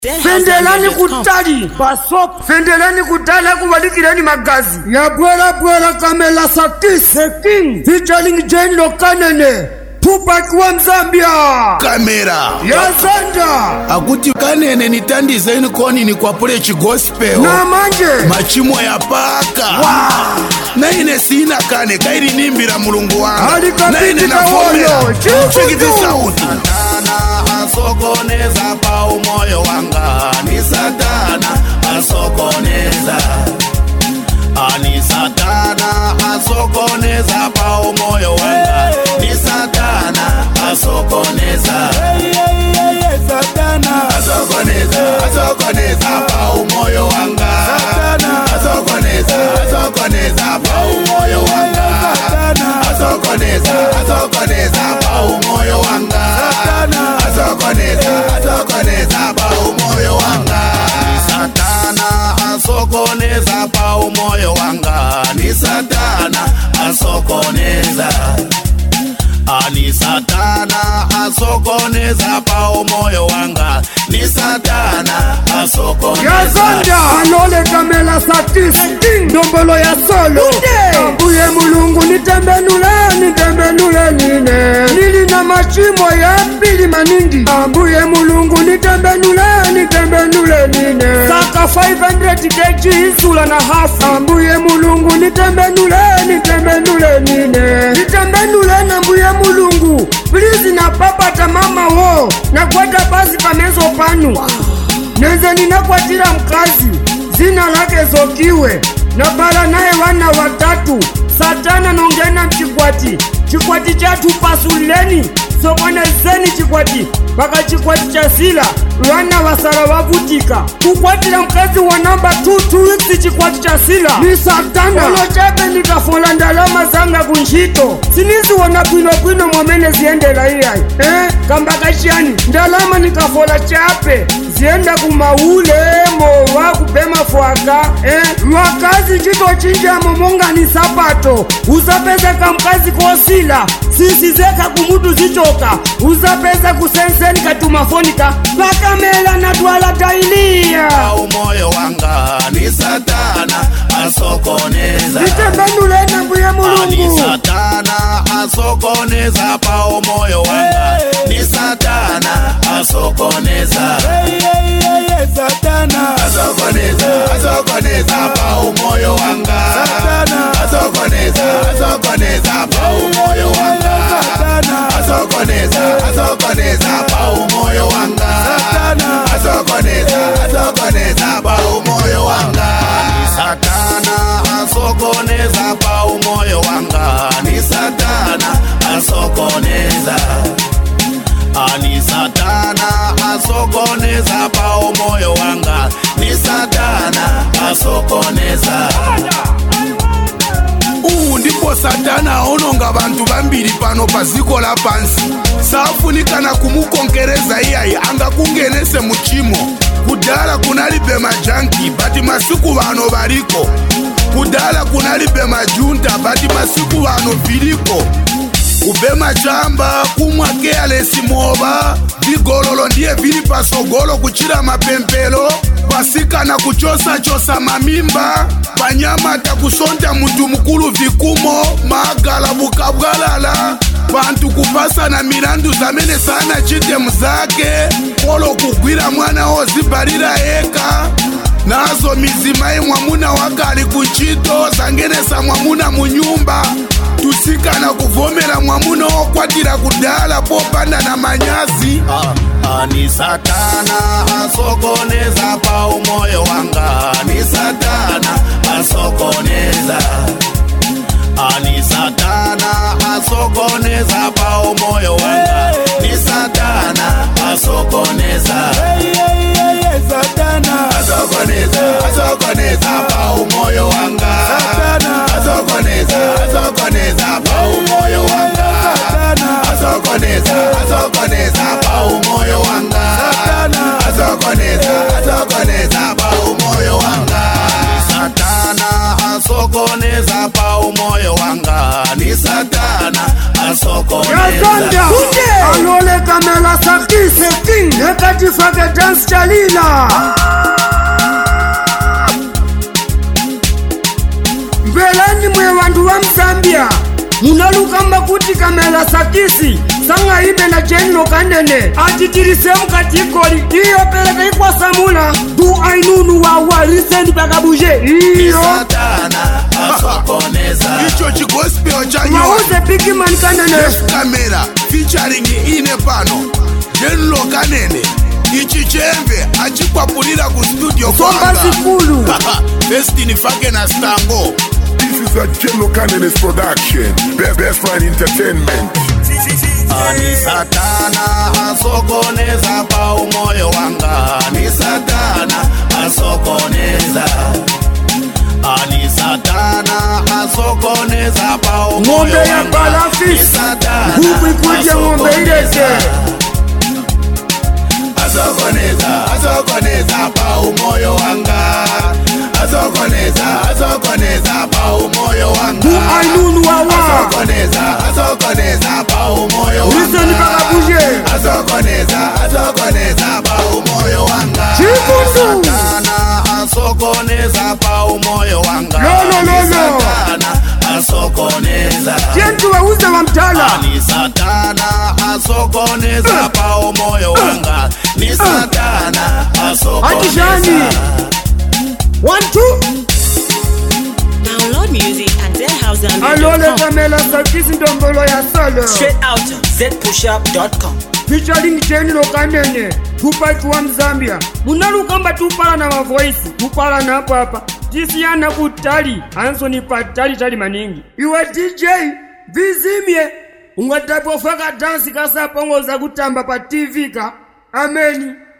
fendelani kutali basop fendelani kutali akuvalikireni magazi yabwelabwela kamela satis the king featuring jane lokanene tupac wa mzambia kamera yazanda akuti kanene nitandizeni koni nikwapule chigospel na manje machimo ya paka naine sina kane kairi nimbira mulungu wanga Alikapitika naine navomera woyo, chifutu. chekiti sauti satana asokoneza pa umoyo wanga ni satana asokoneza ani satana asokoneza pa umoyo wanga ni satana asokoneza asokoneza asokoneza pa umoyo wanga asokoneza asokoneza pa umoyo wanga asokoneza asokoneza pa umoyo wanga asokoneza asokoneza pa umoyo wanga ni satana asokoneza pa umoyo wanga ni satana asokoneza ani satana asokoneza pa umoyo wanga ni satana asokoneza yazanda alole kamela satis ndombolo ya solo ambuye mulungu nitembenule nitembenule nine nili na machimo ya pili maningi ambuye mulungu nitembenule nitembenule nine saka 500 kg insula na hafu ambuye mulungu nitembenule nitembenule nine nitembenule na mbuye mulungu plizi na papata mama wo nakwata basi pamezo panu neze ninakwatira mkazi zina lake zokiwe nabala naye wana watatu satana nongena mchikwati chikwati chathu pasuleni sokonezeni chikwati paka chikwati cha sila wana wasala wavutika kukwatira mkazi wa namba 2 weeks chikwati cha sila ni satana olo chape nikafola ndalama zanga kunjito siniziwona bwinobwino mwamene ziyendela iyayi eh? kamba kachiyani ndalama nikafola chape ziyenda kumaule mowa kupema fwaka eh? lwakazi chito chinjamo monga ni sapato uzapezeka mkazi kosila sisizeka kumutu zichoka uzapeza kusenseni katumafonika pakamela na twala tailiya pa umoyo wanga ni satana asokoneza nitembenule na mbuye ani mulungu satana asokoneza pa umoyo wanga ni satana asokoneza asokoneza asokoneza pa umoyo wanga asokoneza asokoneza pa umoyo wanga asokoneza asokoneza pa umoyo wanga asokoneza asokoneza pa umoyo wanga ni satana asokoneza pa umoyo wanga ni satana asokoneza ani satana asokoneza pa umoyo wanga ni satana asokoneza uwu ndipo satana aononga bantu bambiri pano pa ziko la pansi saafunikana kumukonkereza iyayi angakungenese muchimo kudala kunalibe majanki bati masiku bano baliko kudala kunalibe majunta bati masiku bano viliko kubema chamba kumwa kealesi moba vigololo ndiye vili pasogolo kuchira mapempelo pasikana kuchosa-chosa mamimba panyamata kusonta mutu mukulu vikumo magala bukabwalala bantu kupasana milandu zamene sana chitemu zake polo kugwira mwana ozibalira eka nazo mizima ye mwamuna wakali kuchito zangenesa mwamuna munyumba tusikana kuvomera mwamuna okwatira kudala popanda na manyazi ani satana asokoneza pa umoyo wanga ni satana asokoneza ani satana asokoneza pa umoyo wanga ni satana asokoneza asokoneza asokoneza pa umoyo wanga asokoneza asokoneza pa umoyo wanga asokoneza asokoneza pa umoyo wanga asokoneza asokoneza pa umoyo wanga satana asokoneza pa umoyo wanga ni satana asokoneza yazanda alole kamela sakise king wekatifake dansi chalila mbelani mwe vantu va mzambia munalukamba kuti kamela sakisi sang'aimbe na jenino kanene atitilise mkatikoli iyo peleka ikwasamula du ainunu wawa lisendi pakabuje iyo satana asokoneza icho chigospel chanyoa mauze bigimani kanene Jeff Kamera featuring ine pano Jenlo Kanene ichi chembe achikwapulira ku studio somba kwanga zikulu Destiny Fake na Stango This is a Jello Cannabis production. Best, best Line Entertainment. Ani satana asokoneza pa umoyo wanga Ani satana asokoneza Ani satana asokoneza pa umoyo ng'ombe ya wanga Ni balafisi satana huku ikuje ng'ombe ilete asokoneza asokoneza pa umoyo wanga asokoneza asokoneza pa umoyo wanga du ainunu wawa asokoneza asokoneza pa umoyo liseni wanga pakabuje asokoneza asokoneza pa umoyo wanga Chikundu. satana asokoneza pa umoyo wanga Lolo, Ni lolo. satana asokoneza jentu wauze wa mtala ni satana asokoneza pa umoyo wanga ni satana atishani asokoneza one two Download music at deadhouse.com. alole kamela sakisi ndombolo ya solo Straight out zpushup.com. featuring jenilo kanene tupaki wa mzambia munalukamba tupala na mavoisi tupala napo apa tisiyana kutali ansoni patali tali maningi iwe dj vizimye ungatapofaka dansi kasapongoza kutamba pa tv ka ameni